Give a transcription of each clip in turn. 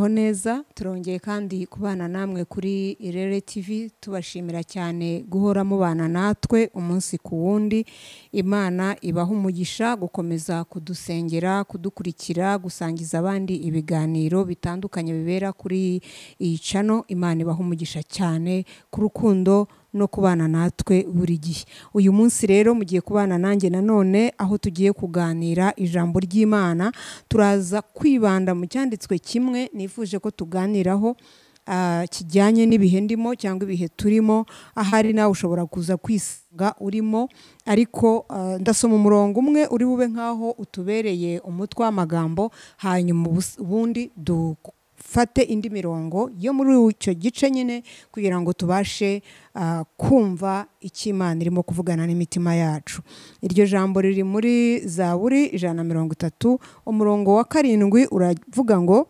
neza turongeye kandi kubana namwe kuri irere tv tubashimira cyane guhora mubana natwe umunsi ku wundi imana ibaha umugisha gukomeza kudusengera kudukurikira gusangiza abandi ibiganiro bitandukanye bibera kuri iyi cano imana ibaha umugisha cyane ku rukundo no kubana natwe buri gihe uyu munsi rero mugiye kubana nanjye nanone aho tugiye kuganira ijambo ry'imana turaza kwibanda mu cyanditswe kimwe nifuje ko tuganiraho ah, kijyanye n'ibihe ndimo cyangwa ibihe turimo ahari nawe ushobora kuza kwisanga urimo ariko ah, ndasoma umurongo umwe uri bube nk'aho utubereye umutwe w'amagambo hanyuma ubus- ubundi du fate indi mirongo yo muri icyo gice nyine kugira ngo tubashe ah, kumva icyo imana irimo kuvugana n'imitima yacu iryo jambo riri muri zaburi ijana na mirongo itatu umurongo wa karindwi uravuga ngo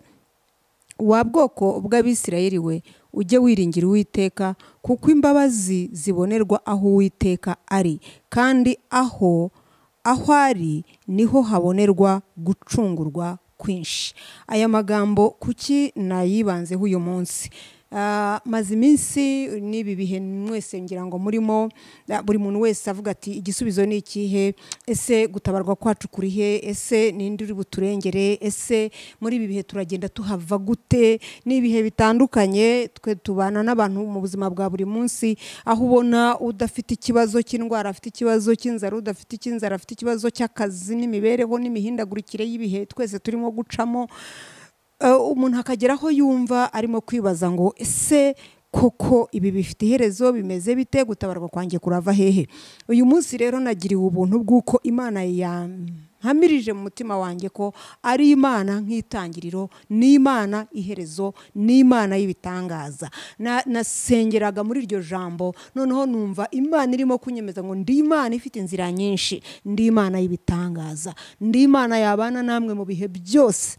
wa bwoko bw'abisirayeli we ujye wiringira uwiteka kuko imbabazi zibonerwa aho uwiteka ari kandi aho aho ari niho habonerwa gucungurwa kwinshi aya magambo kuki nayibanzeho uyu munsi Ah, maze iminsi n'ibi bihe mwese ngira ngo murimo ah, buri muntu wese avuga ati igisubizo ni ikihe ese gutabarwa kwacu kuri he ese ninde uri buturengere ese muri ibi bihe turagenda tuhava gute ni ibihe bitandukanye twe tubana n'abantu mu buzima bwa buri munsi aho ubona udafite ikibazo cy'indwara afite ikibazo cy'inzara udafite icy'inzara afite ikibazo cy'akazi n'imibereho n'imihindagurikire y'ibihe twese turimo gucamo Eh, umuntu akagera aho yumva arimo kwibaza ngo ese koko ibi bifite iherezo bimeze bite gutabarwa kwanjye kurava hehe uyu munsi rero nagiriwe ubuntu bw'uko imana yampamirije mu mutima wanjye ko ari imana nk'itangiriro ni imana iherezo ni imana y'ibitangaza Na- nasengeraga muri iryo jambo noneho numva imana irimo kunyemeza ngo ndi imana ifite inzira nyinshi ndi imana y'ibitangaza ndi imana yabana namwe mu bihe byose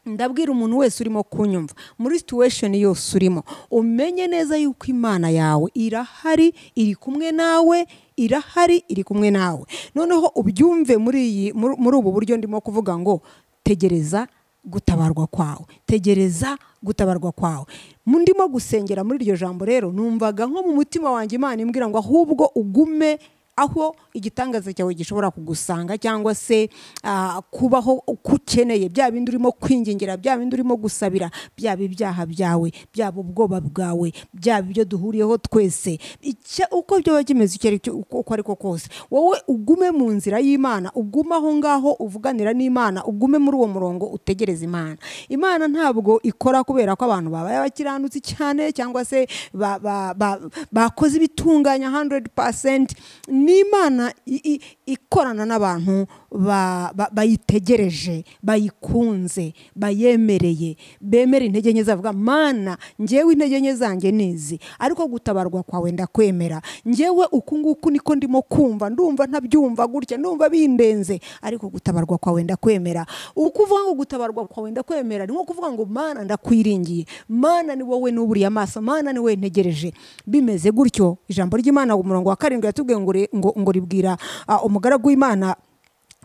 ndabwira umuntu wese urimo kunyumva muri situation yose urimo umenye neza yuko imana yawe irahari iri kumwe nawe irahari iri kumwe nawe noneho ubyumve muri iyi muri muri ubu buryo ndimo kuvuga ngo tegereza gutabarwa kwawe tegereza gutabarwa kwawe Mu- ndimo gusengera muri iryo jambo rero numvaga nko mu mutima wanjye imana imbwira ngo ahubwo ugume aho igitangaza cyawe gishobora kugusanga cyangwa se ah, kubaho uko ukeneye bya bindi urimo kwingingira bya bindi urimo gusabira byaba ibyaha byawe byaba ubwoba bwawe byaba ibyo duhuriyeho twese Icya- uko byaba kimeze icyo ari cyo uko uko ari ko kose wowe ugume mu nzira y'imana ugume aho ngaho uvuganira n'imana ugume muri uwo murongo utegereza imana imana ntabwo ikora kubera ko abantu babaye abakiranutsi cyane cyangwa se ba- ba- ba- bakoze ibitunganya 100% ni imana i- i- ikorana n'abantu ba- ba- bayitegereje bayikunze bayemereye bemera intege nke zavuga mana njyewe intege nke zanjye nizi ariko gutabarwa kwawe ndakwemera njyewe uku nguku niko ndimo kumva ndumva ntabyumva gutya ndumva bindenze ariko gutabarwa kwawe ndakwemera uko uvuga ngo gutabarwa kwawe ndakwemera ni nko kuvuga ngo mana ndakwiringiye mana ni wowe nuburiye amaso mana ni wowe ntegereje bimeze gutyo ijambo ry'imana ku murongo wa karindwi yatubwiye ngo ri- ngo- ngo ribwira ah, umugaragu w'imana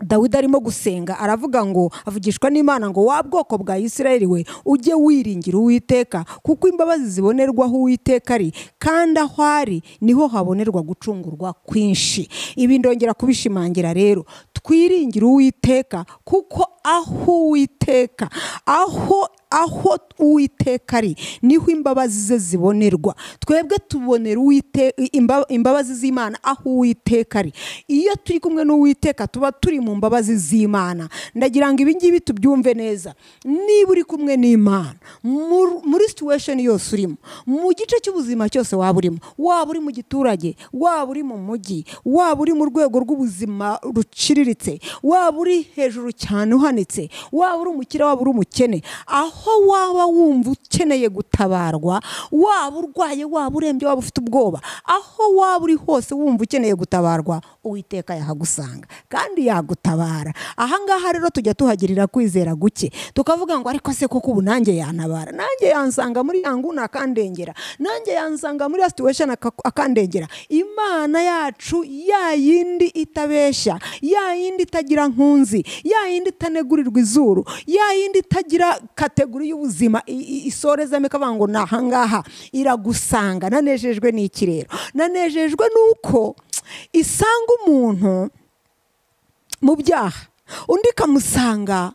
dawidi arimo gusenga aravuga ngo avugishwa n'imana ngo wa bwoko bwa isirayeli we ujye wiringira uwiteka kuko imbabazi zibonerwaho uwiteka ari kandi aho ari niho habonerwa gucungurwa kwinshi ibi ndongera kubishimangira rero twiringire uwiteka kuko aho uwiteka aho aho uwiteka ari niho imbabazi ze zibonerwa twebwe tubonera Uwite- imba- imbabazi z'imana aho uwiteka ari iyo turi kumwe n'uwiteka tuba turi mu mbabazi z'imana ndagira ngo ibi ngibi tubyumve neza niba uri kumwe n'imana mur- muri situation yose urimo mu gice cy'ubuzima cyose waba urimo waba uri mu giturage waba uri mu mujyi waba uri mu rwego rw'ubuzima ruciriritse waba uri hejuru cyane uhanitse waba uri umukire waba uri umukene aho waba wumva ukeneye gutabarwa waba urwaye waba urembye waba ufite ubwoba aho waba uri hose wumva ukeneye gutabarwa uwiteka yahagusanga kandi yagutabara aha ngaha rero tujya tuhagirira kwizera guke tukavuga ngo ariko se koko ubu nanjye yantabara nanjye yansanga muri ya nguni akandengera nanjye yansanga muri ya situation aka- akandengera imana yacu ya yindi itabeshya ya yindi itagira nkunzi ya yindi itanegurirwa izuru ya yindi itagira kategori integuro y'ubuzima i- i- isorezamo ikavuga ngo ni ahangaha iragusanga nanejejwe n'iki rero nanejejwe n'uko isanga umuntu mu byaha undi ikamusanga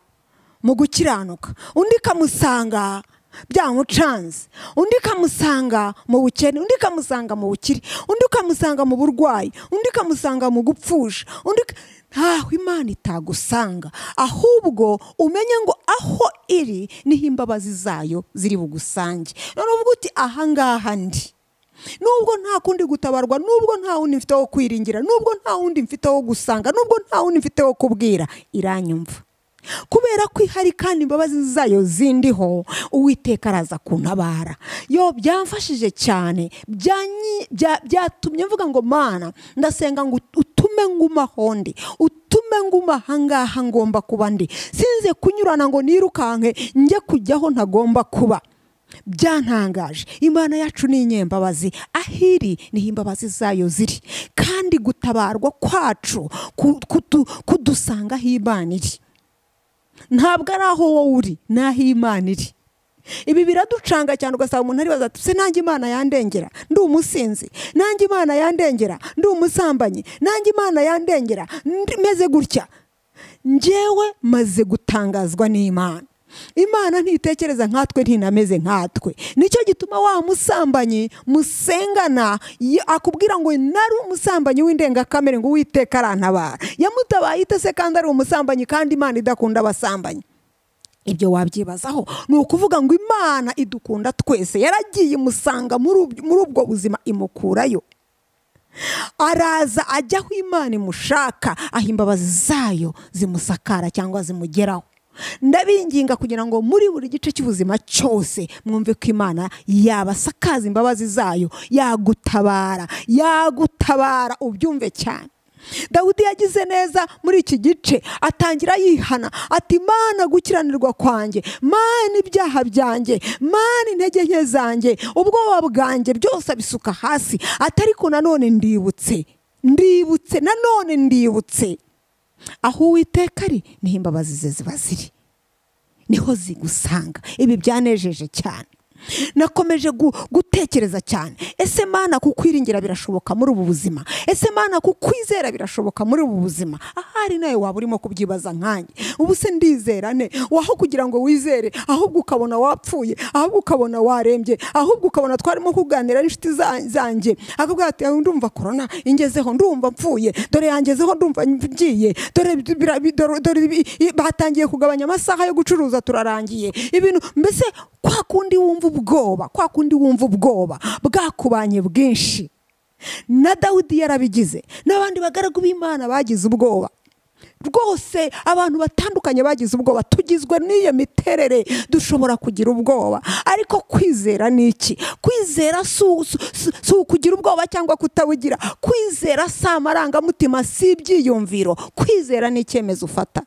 mu gukiranuka undi ikamusanga byamucanze undi ikamusanga mu bukene undi ikamusanga mu bukire undi ukamusanga mu burwayi undi ikamusanga mu gupfusha undi ik- ntaho imana itagusanga ahubwo umenye ngo aho iri niho imbabazi zayo ziri bugusange noneho uvuga uti ahangaha ndi nubwo nta kundi gutabarwa nubwo nta wundi mfite wo kwiringira nubwo nta wundi mfite wo gusanga nubwo nta wundi mfite wo kubwira iranyumva kubera ko ihari kandi imbabazi zayo zindiho uwiteka araza kuntabara yo byamfashije cyane byanyi- bya- byatumye mvuga ngo mana ndasenga ngo utume ngumaho ndi utume nguma ahangaha ngomba kuba ndi sinze kunyurana ngo nirukanke njye kujyaho ntagomba kuba byantangaje imana yacu ni inyembabazi ahiri niho imbabazi zayo ziri kandi gutabarwa kwacu ku- kutu- kudusanga aho imana iri ntabwo ari aho wowe uri ni aho imana iri ibi biraducanga cyane ugasanga umuntu aribaza ati se nanjye imana yandengera ndi umusinzi nanjye imana yandengera ndi umusambanyi nanjye imana yandengera ndi- meze gutya njyewe maze gutangazwa n'imana imana ntitekereza nkatwe ntinameze nkatwe nicyo gituma wa musambanyi musengana y- akubwira ngo nari umusambanyi w'indengakamere ngo uwiteka arantabara yamutabaye ite se kandi ari umusambanyi kandi imana idakunda abasambanyi ibyo wabyibazaho ni ukuvuga ngo imana idukunda twese yaragiye imusanga muri ubw- muri ubwo buzima imukurayo araza ajya aho imana imushaka aho imbabazi zayo zimusakara cyangwa zimugeraho ndabinginga kugira ngo muri buri gice cy'ubuzima cyose mwumve ko imana yabasakaza imbabazi zayo yagutabara yagutabara ubyumve cyane dawidi yagize neza muri iki gice atangira yihana ati mana gukiranirwa kwanjye mana ibyaha byanjye mana intege nke zanjye ubwoba bwanjye byose abisuka hasi atari ko nanone ndibutse ndibutse nanone ndibutse aho uwiteka ari niho imbabazi ze ziba ziri niho zigusanga ibi byanejeje cyane nakomeje gu- gutekereza cyane ese mana kukwiringira birashoboka muri ubu buzima ese mana kukwizera birashoboka muri ubu buzima ahari nawe waba urimo kubyibaza nkanjye ubu se ndizera ne waho kugira ngo wizere ahubwo ukabona wapfuye ahubwo ukabona warembye ahubwo ukabona twarimo kuganira n'inshuti za- zanjye akavuga ati "Ah, ndumva korona ingezeho ndumva mfuye dore yangezeho ndumva ngiye dore bira- bi- dore- dore bi- i- batangiye kugabanya amasaha yo gucuruza turarangiye ibintu mbese kwa kundi wumva ubwoba kwa kundi wumva ubwoba bwakubanye bwinshi na dawidi yarabigize n'abandi bagaragu b'imana bagize ubwoba rwose abantu batandukanye bagize ubwoba tugizwe n'iyo miterere dushobora kugira ubwoba ariko kwizera ni iki kwizera si u- si- si- si ukugira ubwoba cyangwa kutabugira kwizera si amarangamutima si ibyiyumviro kwizera ni icyemezo ufata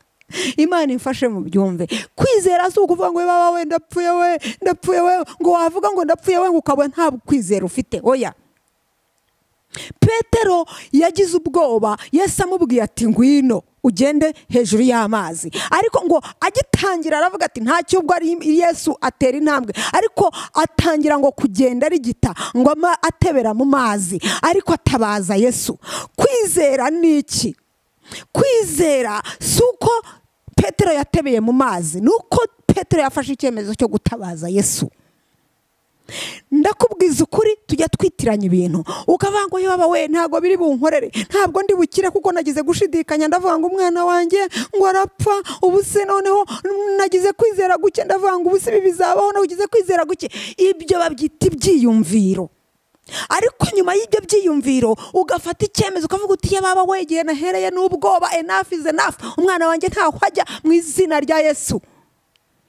imana imfashe mu byumve kwizera si ukuvuga ngo baba we ndapfuye we ndapfuye we ngo wavuga ngo ndapfuye we ngo ukaba nta kwizera ufite oya petero yagize ubwoba yesu amubwiye ati ngwino ugende hejuru y'amazi ariko ngo agitangira aravuga ati ntacyo ubwo ari yesu atera intambwe ariko atangira ngo kugenda arigita ngo ama- atebera mu mazi ariko atabaza yesu kwizera ni iki kwizera si uko petero yatebeye mu mazi ni uko petero yafashe icyemezo cyo gutabaza yesu ndakubwiza ukuri tujya twitiranya ibintu ukavuga ngo yaba we ntabwo biri bunkorere ntabwo ndi bukire kuko nagize gushidikanya ndavuga ngo umwana wanjye ngo arapfa ubu se noneho nagize kwizera guke ndavuga ngo ubu se ibi bizabaho nagize kwizera guke ibyo babyita ibyiyumviro ariko nyuma y'ibyo byiyumviro ugafata icyemezo ukavuga uti yababa we igihe nahereye n'ubwoba enough is enough umwana wanjye ntaho ajya mu izina rya yesu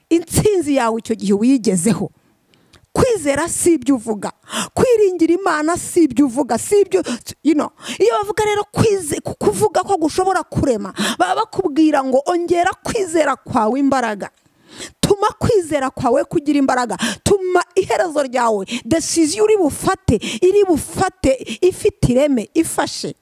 intsinzi yawe icyo gihe uyigezeho kwizera si ibyo uvuga kwiringira imana si ibyo uvuga si ibyo you know. iyo bavuga rero kwize- ku- kuvuga ko gushobora kurema baba bakubwira ngo ongera kwizera kwawe imbaraga tuma kwizera kwawe kugira imbaraga tuma iherezo ryawe desiziyo uri bufate iri bufate ifite ireme ifashe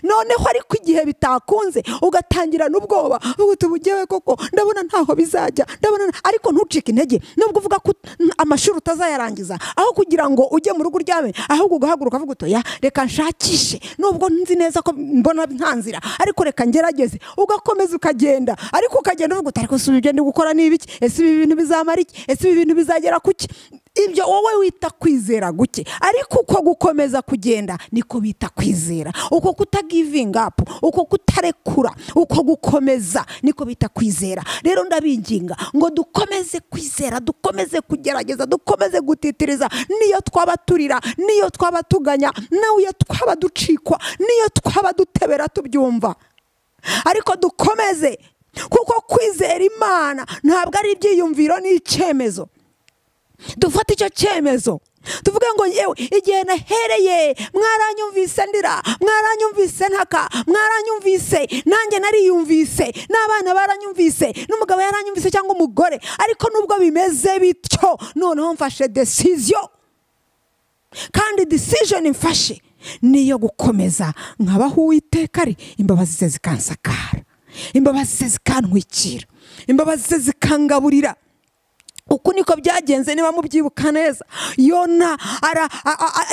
noneho ariko igihe bitakunze ugatangirana ubwoba ubu tubugewe koko ndabona ntaho bizajya ndabona ariko ntucike intege nubwo uvuga ko amashuri utazayarangiza aho kugira ngo ujye mu rugo uryame ahubwo ugahaguruka uvuga uti ya reka nshakishe nubwo nzi neza ko mbona nta nzira ariko reka ngerageze ugakomeza ukagenda ariko ukagenda uvuga uti ariko si ugenda gukora n'ibiki ese ibi bintu bizamara iki ese ibi bintu bizagera ku ki ibyo wowe wita kwizera guke ariko uko gukomeza kugenda niko bita kwizera uko kutagivinga apu uko kutarekura uko gukomeza niko bita kwizera rero ndabinginga ngo dukomeze kwizera dukomeze kugerageza dukomeze gutitiriza niyo twaba turira niyo twaba tuganya niyo twaba ducikwa niyo twaba dutebera tubyumva ariko dukomeze kuko kwizera imana ntabwo ari ibyiyumviro n'icyemezo dufate icyo cyemezo tuvuge ngo yewe igihe nahereye mwaranyumvise ndira mwaranyumvise ntaka mwaranyumvise nanjye nariyumvise n'abana baranyumvise n'umugabo yaranyumvise cyangwa umugore ariko nubwo bimeze bityo noneho mfashe desiziyo kandi desiziyoni mfashe niyo gukomeza nkabaho uwiteka ari imbabazi ze zikansakara imbabazi ze zikantwikira imbabazi ze zikangaburira uku niko byagenze niba mubyibuka neza yona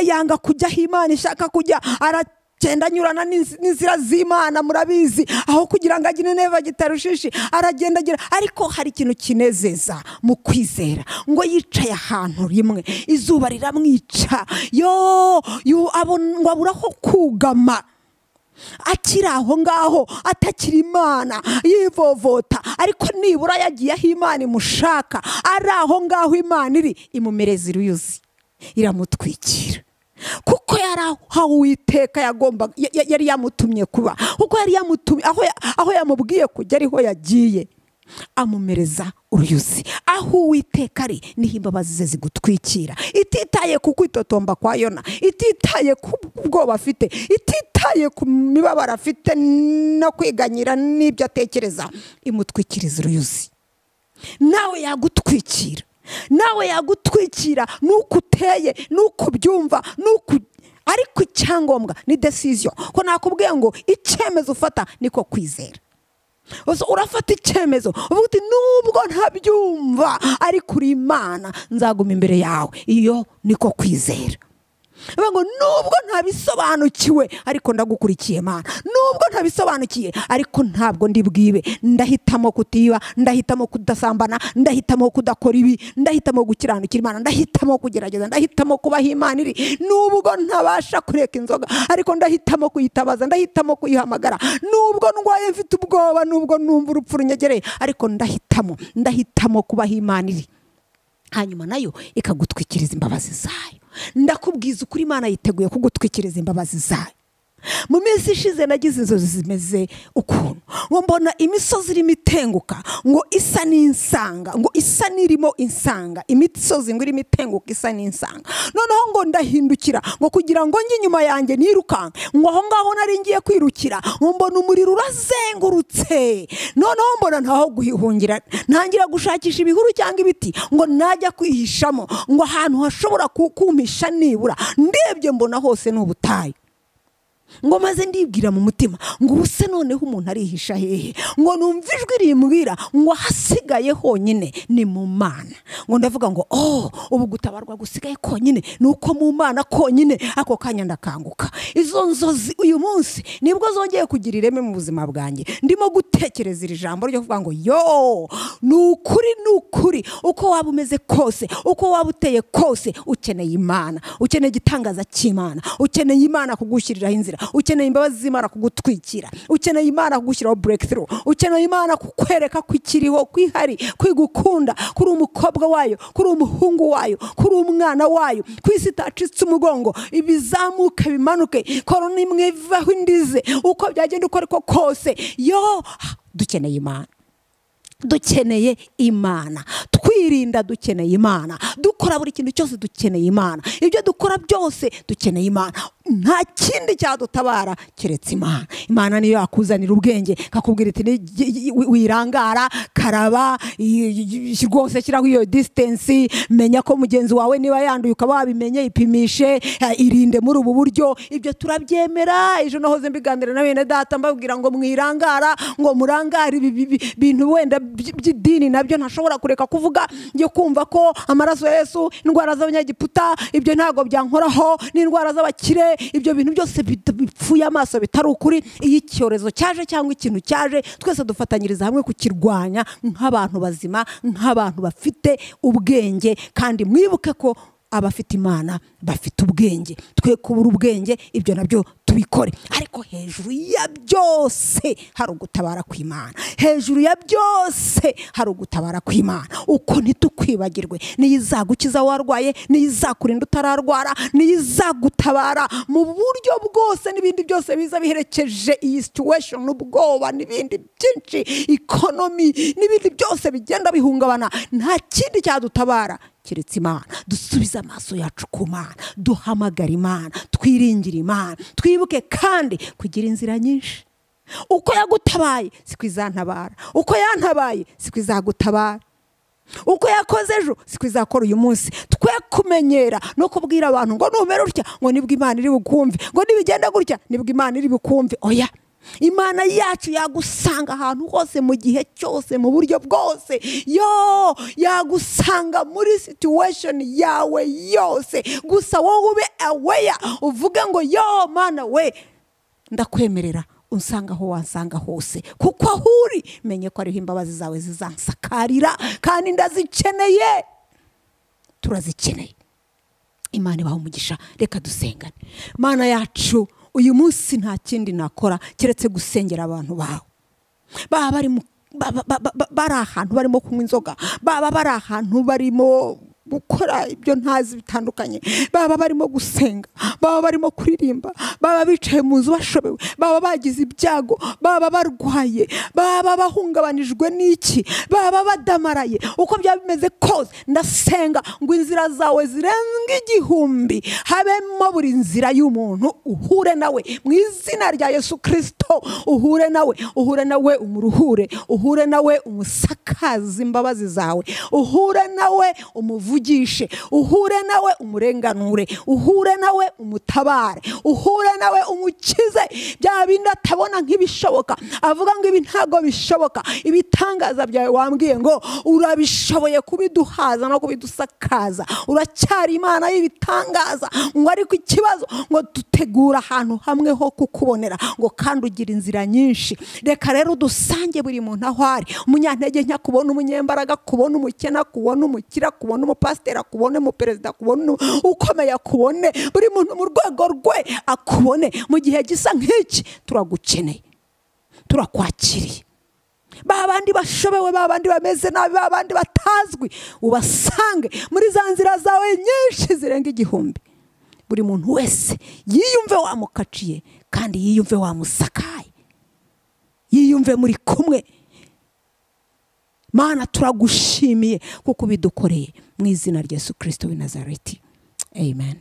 yanga kujya aho imana ishaka kujya aragenda anyurana n'inzira z'imana murabizi aho kugira ngo agire neva gitarushishi aragenda agira ariko hari ikintu kinezeza mu kwizera ngo yicaye ahantu rimwe izuba riramwica yo ngo abura aho kugama akiri aho ngaho atakiri imana yivovota ariko nibura yagiye aho imana imushaka ari aho ngaho imana iri imumereza iruyuzi iramutwikira kuko yari aho uwiteka yari yamutumye kuba kuko yari yamutumye aho yamubwiye kujya ariho yagiye amumereza uruyuzi aho uwiteka ari niho imbabazi ze zigutwikira ititaye ku kwitotomba kwa yona ititaye ku bwoba afite ititaye ku mibabaro afite no kwiganyira n'ibyo atekereza imutwikiriza uruyuzi nawe yagutwikira nawe yagutwikira nuko uteye nuko ubyumva nuko ariko icyangombwa ni desiziyo ko nakubwiye ngo icyemezo ufata niko kwizera urafata icyemezo uvuga uti nubwo ntabyumva ariko uri imana nzaguma imbere yawe iyo niko kwizera ngo nubwo ntabisobanukiwe ariko ndagukurikiye mana nubwo ntabisobanukiye ariko ntabwo ndi bwibe ndahitamo kutiba ndahitamo kudasambana ndahitamo kudakora ibi ndahitamo gukiranukira imana ndahitamo kugerageza ndahitamo kubaho imana iri nubwo ntabasha kureka inzoga ariko ndahitamo kuyitabaza ndahitamo kuyihamagara nubwo ndwaye mfite ubwoba nubwo numva urupfu runyegereye ariko ndahitamo ndahitamo kubaho imana iri hanyuma nayo ikagutwikiriza imbabazi zayo ndakubwiza ukuri imana yiteguye kugutwikiriza imbabazi zayo mu minsi ishize nagize inzozi zimeze ukuntu ngo mbona imisozi irimo itenguka ngo isa n'insanga ngo isa n'irimo insanga imisozi ngo irimo itenguka isa n'insanga noneho ngo ndahindukira ngo kugira ngo njye inyuma yanjye nirukanke ngo aho ngaho nari ngiye kwirukira ngo mbona umuriro urazengurutse noneho mbona ntaho guhihungira ntangira gushakisha ibihuru cyangwa ibiti ngo najya kwihishamo ngo ahantu hashobora kukumisha nibura ndebye mbona hose ni ubutayu ngo maze ndibwira mu mutima ngo ubu se noneho umuntu arihisha hehe ngo numva ijwi rimbwira ngo ahasigaye honyine ni mu mana ngo ndavuga ngo oh ubu gutabarwa gusigaye konyine ni uko mu mana konyine ako kanya ndakanguka izo nzozi uyu munsi nibwo zongeye kugira ireme mu buzima bwanjye ndimo gutekereza iri jambo ryo kuvuga ngo yo ni ukuri ni ukuri uko waba umeze kose uko waba uteye kose ukeneye imana ukeneye igitangaza cy'imana ukeneye imana kugushyiriraho inzira ukeneye imbabazi z'imana kugutwikira ukeneye imana kugushyiraho burekitiru ukeneye imana kukwereka ko ikiriho ko ihari ko igukunda ko uri umukobwa wayo ko uri umuhungu wayo ko uri umwana wayo ku isi itacitse umugongo ibizamuke bimanuke kora n'imwe ivaho indize uko byagenda uko ariko kose yo dukeneye imana dukeneye imana twirinda dukeneye imana dukora buri kintu cyose dukeneye imana ibyo dukora byose dukeneye imana nta kindi cyadutabara keretse imana imana niyo yakuzanira ubwenge kakubwira iti "Ni- gi- gi- wi- wirangara karaba i- i- i- rwose shyiraho iyo disitansi menya ko mugenzi wawe niba yanduye ukaba wabimenye ipimishe eh, irinde muri ubu buryo ibyo turabyemera ejo nahoze mbiganira na bene data mbabwira ngo mwirangara ngo murangare ibi bi- bi- bintu wenda by- by'idini nabyo ntashobora kureka kuvuga njye kumva ko amaraso ya yesu indwara z'abanyagiputa ibyo ntabwo byankoraho n'indwara z'abakire ibyo bintu byose bita- bipfuye amaso bitari ukuri iyo icyorezo cyaje cyangwa ikintu cyaje twese dufatanyiriza hamwe kukirwanya nk'abantu bazima nk'abantu bafite ubwenge kandi mwibuke ko abafite imana bafite ubwenge twe kubura ubwenge ibyo nabyo tubikore ariko hejuru ya byose hari ugutabara kw'imana hejuru ya byose hari ugutabara kw'imana uko ntitukwibagirwe niyo izagukiza warwaye niyo izakurinda utararwara niyo izagutabara mu buryo bwose n'ibindi byose biza biherekeje iyi situation ubwoba n'ibindi byinshi ikonomi n'ibindi byose bigenda bihungabana nta kindi cyadutabara keretse imana dusubize amaso yacu ku mana duhamagare imana twiringire imana twibuke kandi kugira inzira nyinshi uko yagutabaye siko izantabara uko yantabaye siko izagutabara uko yakoze ejo siko izakora uyu munsi twe kumenyera no kubwira abantu ngo numere utya ngo nibwo imana iri bukumve ngo nibigenda gutya nibwo imana iri bukumve oya imana yacu yagusanga ahantu hose mu gihe cyose mu buryo bwose yo yagusanga muri situation yawe yose gusa wowe ube aweya uvuge ngo yo mana we ndakwemerera unsanga aho wansanga hose kuko aho uri menye ko ariho imbabazi zawe zizansakarira kandi ndazikeneye turazikeneye imana ibaha umugisha reka dusengane mana yacu uyu munsi nta kindi nakora keretse gusengera abantu bawe baba bari mu- ba- ba- ba- ba- bari ahantu barimo kunywa inzoga baba bari ahantu barimo gukora ibyo ntazi bitandukanye baba barimo gusenga baba barimo kuririmba baba bicaye mu nzu bashobewe baba bagize ibyago baba barwaye baba bahungabanijwe n'iki baba badamaraye uko byaba bimeze kose ndasenga ngo inzira zawe zirenga igihumbi habemo buri nzira y'umuntu uhure nawe mu izina rya yesu kirisito uhure nawe uhure nawe umuruhure uhure nawe umusakaze imbabazi zawe uhure nawe umuvugishe uhure nawe umurenganure uhure nawe umutabare uhure nawe umukize bya bindi atabona nk'ibishoboka avuga ngo ibi ntabwo bishoboka ibitangaza byawe wambwiye ngo urabishoboye kubiduhaza no kubidusakaza uracyari imana y'ibitangaza ngo ariko ikibazo ngo dutegura ahantu hamwe ho kukubonera ngo kandi ugira inzira nyinshi reka rero udusange buri muntu aho ari umunyantege nke kubona umunyembaraga kubona umukena kubona umukira kubona umupasiteri akubone umuperezida kubona ukomeye akubone buri muntu mu rwego rwe akubone mu gihe gisa nk'iki turagukeneye turakwakiriye ba bandi bashobewe ba bandi bameze nabi ba bandi batazwi ubasange muri za nzira zawe nyinshi zirenga igihumbi buri muntu wese yiyumve wamukaciye kandi yiyumve wamusakaye yiyumve muri kumwe mana turagushimiye kuko ubidukoreye mu izina rya yesu kirisito w'i nazareti amen